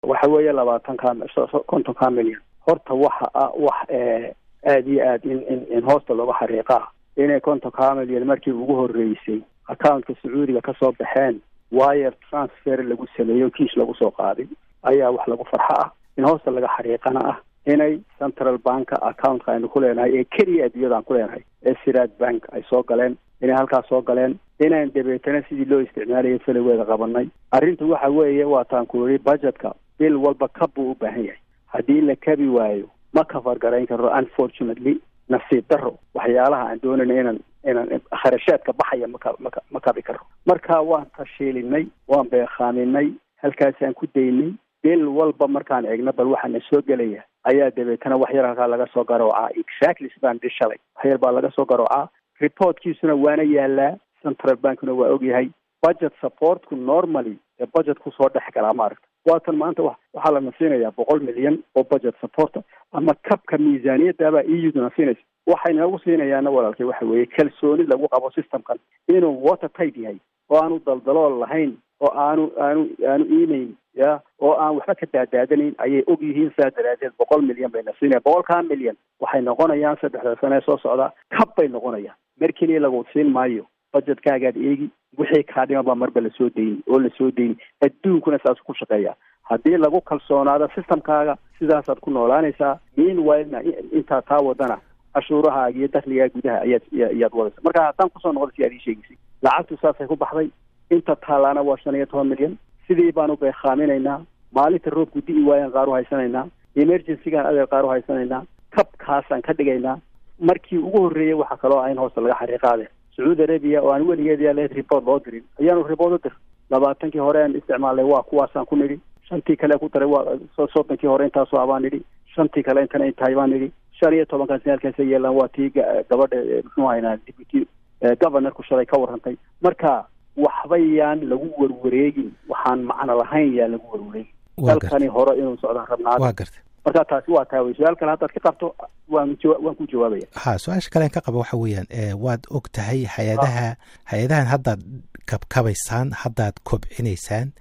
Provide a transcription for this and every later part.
waxa weeye labaatanka kontonka milyan horta waxa ah wax aada iyo aad in in in hoosta looga xariiqaa inay kontonka milyan markii ugu horeysay accountka sacuudiga kasoo baxeen wire transfer lagu sameeyo kiish lagu soo qaaday ayaa wax lagu farxo ah in hoosta laga xariiqana ah inay central banka accountka aynu ku leenahay ee keliya adduunyada aan ku leenahay ee siraad bank ay soo galeen inay halkaas soo galeen inaan dabeetana sidii loo isticmaalayay feligeeda qabanay arrintu waxa weeye waataan ku yidhi budgetka bil walba kab buu u baahan yahay haddii la kabi waayo ma kafar garayn karo unfortunately nasiib daro waxyaalaha aan doonayna inaan inaan kharashaadka baxaya maka maka ma kabi karo marka waan tashiilinay waan beekaaminay halkaasaan ku daynay bil walba markaan eegno bal waxaana soo gelaya ayaa dabeetana wax yar halkaa laga soo garoocaa exactly sidaan dhi shalay wax yar baa laga soo garoocaa reportkiisuna waana yaalaa central bankna waa ogyahay budget supportku normally ee budget kusoo dhex galaa maaragta waatan maanta wa waxaa lana siinayaa boqol milyan oo budget supporta ama kabka miisaaniyaddaabaa euduna siinaysa waxay noogu siinayaana walaalkay waxa weeye kalsooni lagu qabo systemkan inuu water tight yahay oo aanu daldalool lahayn oo aanu aanu aanu iimayn ya oo aan waxba ka daadaadanayn ayay og yihiin saa daraadeed boqol milyan bayna siinaya boqolkaa milyan waxay noqonayaan saddexda sane ee soo socda kab bay noqonayaan mer keliya lagu siin maayo budgetkaagaad eegi wixii kaa dhiman baa marba lasoo dayni oo lasoo dayni adduunkuna saas ku shaqeeya haddii lagu kalsoonaado systemkaaga sidaasaad ku noolaanaysaa meanwhilena intaa taa wadana cashuurahaaga iyo dakligaa gudaha ayaad ayaad wadaysa marka haddaan kusoo noqda si aad ii sheegaysay lacagtu saasay ku baxday inta taalaana waa shan iyo toban milyan sidii baanu beekaaminaynaa maalinta roobku di'i waayaan qaar u haysanaynaa emergencygaan adeer qaar u haysanaynaa kabkaasaan ka dhigaynaa markii ugu horreeyay waxaa kaloo ah in hoosta laga xariiqaade sacuudi arabia oo aan weligeed yaa leed report loo dirin ayaanu report u dir labaatankii hore aan isticmaalnay waa kuwaasaan ku nidhi shantii kale ku daray waa soddonkii hore intaasoo ah baan nidhi shantii kale intana intahay baan nidhi shan iyo tobankaas halkaasa yeelaan waa tii gabadha muxuu haynaa deputy governorku shalay ka warrantay marka waxba yaan lagu warwareegin waxaan macno lahayn yaan lagu warwareegin dalkani hore inuu socdaan rabnaa waa gartay marka taasi waa taa wey su-aal kale haddaad ka qabto waan waan ku jawaabaya ha su-aasha kale an ka qaba waxa weeyaan waad og tahay hay-adaha hay-adahan haddaad kabkabaysaan haddaad kobcinaysaan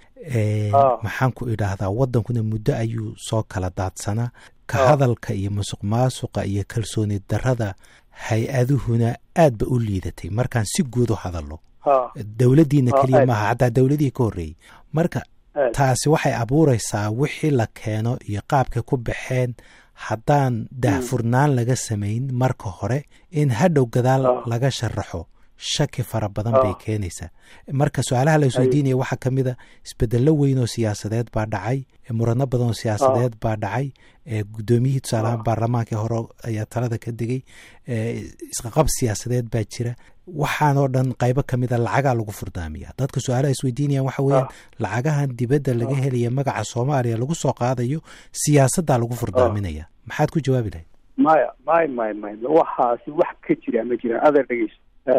maxaan ku idhaahdaa waddankuna muddo ayuu soo kala daadsanaa ka hadalka iyo musuq maasuqa iyo kalsooni darrada hay-aduhuna aad ba u liidatay markaan si guud u hadalno dowladdiina keliya maaha xataa dowladihii ka horreeyey marka taasi waxay abuuraysaa wixii la keeno iyo qaabkay ku baxeen haddaan daahfurnaan laga samayn marka hore in hadhow gadaal laga sharaxo shaki fara badan bay keenaysaa marka su-aalaha la isweydiinaya waxaa ka mid a isbedello weyn oo siyaasadeed baa dhacay murano badan oo siyaasadeed baa dhacay guddoomiyihii tusaalahaan baarlamaankii hore ayaa talada ka digay isqaqab siyaasadeed baa jira waxaanoo dhan qaybo ka mid a lacagaa lagu furdaamiya dadka su-aalaha isweydiinayaan waxa weeyaan lacagahan dibadda laga helaya magaca soomaaliya lagu soo qaadayo siyaasaddaa lagu furdaaminaya maxaad ku jawaabi lahayd maya may may may waxaasi wax ka jira ma jiraan adeer dhegeyso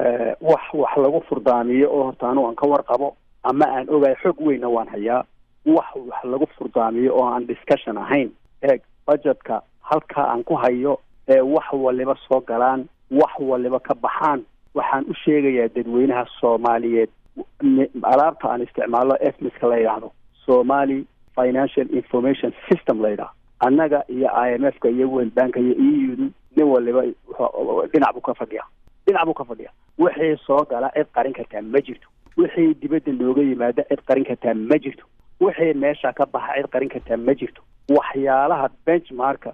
wax wax lagu furdaamiyo oo horta anu aan ka warqabo ama aan ogahay xog weynna waan hayaa wax wax lagu furdaamiyo oo aan discussion ahayn eeg budgetka halkaa aan ku hayo ee wax waliba soo galaan wax waliba ka baxaan waxaan u sheegayaa dadweynaha soomaaliyeed alaabta aan isticmaalno efmiska la yidhaahdo somali financial information system la yidhaahdo annaga iyo i m f ka iyo world banka iyo e udu nin waliba dhinac buu ka fadhiya dhinac buu ka fadhiya wixii soo gala cid qarin kartaa ma jirto wixii dibadda nooga yimaada cid qarin kartaa ma jirto wixii meesha ka baxa cid qarin kartaa ma jirto waxyaalaha benchmarka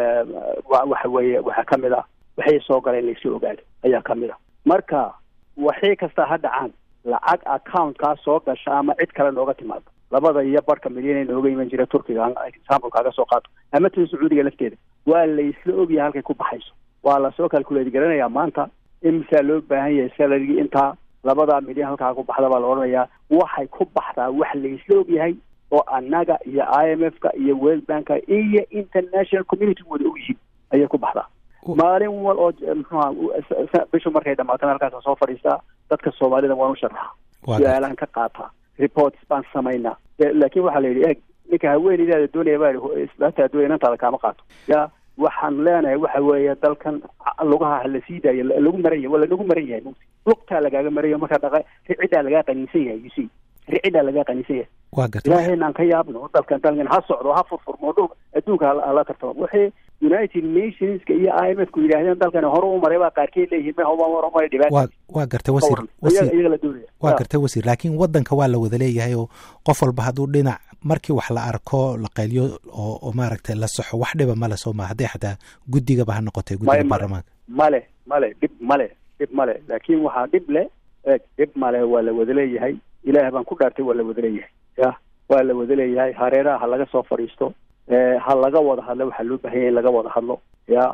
waxa weeye waxaa ka mid ah wixii soo gala in laysoo ogaado ayaa ka mid a marka waxii kasta ha dhacaan lacag accountkaa soo gasha ama cid kale nooga timaado labada iyo barhka milyan nooga iman jira turkiga example kaaga soo qaato ama tan sacuudiga lafteeda waa laysla ogyahay halkay ku baxayso waa lasoo calculate garanayaa maanta imisaa loo baahan yahay salarigii intaa labadaa milyan halkaa ku baxda baa la odhanayaa waxay ku baxdaa wax laysla ogyahay oo annaga iyo i m f ka iyo world banka iyo international community wada ogyihiin ayay ku baxdaa maalin wal oo mxuha bishu markay dhamaatana halkaasa soo fadhiistaa dadka soomaalida waan u sharaxa su-aalaan ka qaataa reports baan samaynaa laakin waxaa la yidhi eeg ninka haweeneydaada doonaya baa islaata doonaya inantaada kaama qaato ya waxaan leenahay waxa weeye dalkan lugaha la sii daayo lagu maran yahay waa lanagu maran yahay lugtaa lagaaga marayo marka dhaqa ciddaa lagaa qaniinsan yahay you see ricidaa laga qanisan yahay waa gartay ilaahayna aan ka yaabno dalkan dalkan ha socdo ha furfurmo dhul adduunka hala tartamo waxay united nationska iyo i m f ku yidhaahdeen dalkani hore u maray baa qaarkeed leeyihiin ma homa horumari dhibaata waa waa gartay wasiir wasiir iyaga la doonaya waa gartay wasiir laakiin waddanka waa la wada leeyahay oo qof walba hadduu dhinac markii wax la arko la qayliyo oo oo maaragtay la saxo wax dhiba male soo ma hadday xataa guddigaba ha noqotay guddiga baarlamaanka male male dhib male dhib male laakiin waxaa dhib le e dhib male waa la wada leeyahay ilaah baan ku dhaartay waa la wada leeyahay ya waa la wada leeyahay hareeraha ha laga soo fadhiisto ha laga wada hadlo waxaa loo bahanya in laga wada hadlo ya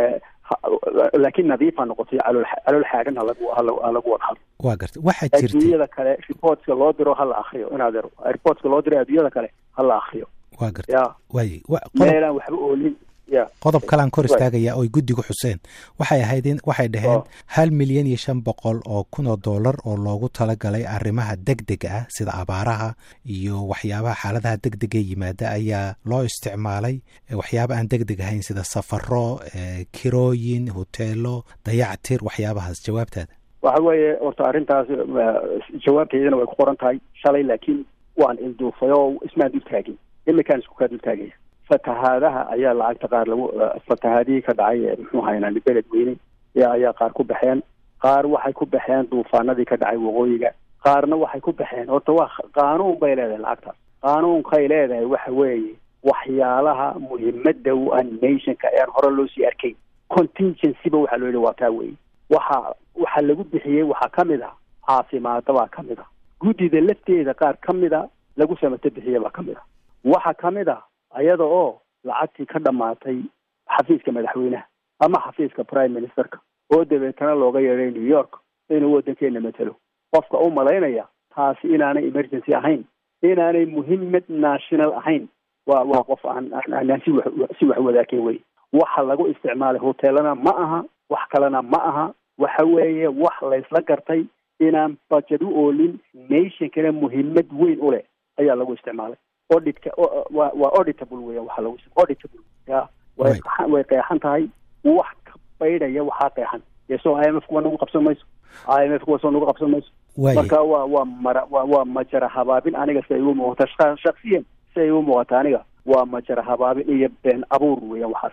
laakiin nadiif ha noqoto calool calool xaagan halagu halagu wada hadlo waa gartay waxaa jirtay adduunyada kale reportska loo diro ha la akriyo inaad ero reportska loo diro adduunyada kale ha la akriyo waa gartay ya waaye meelaan waxba oolin ya qodob kalaan kor istaagaya oy guddigu xuseen waxay ahayd in waxay dhaheen hal milyan iyo shan boqol oo kun oo dollar oo loogu talagalay arrimaha deg dega ah sida abaaraha iyo waxyaabaha xaaladaha deg dega yimaada ayaa loo isticmaalay waxyaaba aan deg deg ahayn sida safaro kirooyin hoteelo dayactir waxyaabahaas jawaabtaada waxa weeye horta arrintaas jawaabteydana way ku qoran tahay shalay laakiin waan ilduufay oo ismaan dul taagin imikaan isku kaa dul taagaya fatahaadaha ayaa lacagta qaar lagu fatahaadihii ka dhacay muxuu haynaan beled weyne ayaa qaar ku baxeen qaar waxay ku baxeen duufaanadii ka dhacay waqooyiga qaarna waxay ku baxeen horta waa qaanuun bay leedahay lacagtaas qaanuunkay leedahay waxa weeye waxyaalaha muhiimada u ah nationka ean hore loo sii arkayn contingencyba waxaa loo yihi waa taa weye waxa waxa lagu bixiyey waxaa ka mid ah caafimaada baa ka mid ah guddida lafteeda qaar ka mid a lagu samato bixiye baa ka mid ah waxa ka mid ah ayada oo lacagtii ka dhammaatay xafiiska madaxweynaha ama xafiiska prime ministerka oo dabeetana looga yeedhay new york inuu waddankeena matelo qofka u malaynaya taasi inaanay emergency ahayn inaanay muhiimad national ahayn waa waa qof aan aan si wax si wax wadaakeen wey waxa lagu isticmaalay hoteelana ma aha wax kalena ma aha waxa weeye wax laysla gartay inaan budget u oolin nationkana muhiimad weyn u leh ayaa lagu isticmaalay auditka waa waa auditable weya waxa lagu auditable ya way way qeexan tahay wax ka baydhaya waxaa qeexan yeso i m f kuwa nagu qabsan mayso i m f kuwa soo nagu qabsan mayso marka waa waa mara waa waa majara habaabin aniga si ay igu muuqata shaksiyan si ay igu muuqata aniga waa majara habaabin iyo been abuur weeyaan waxaas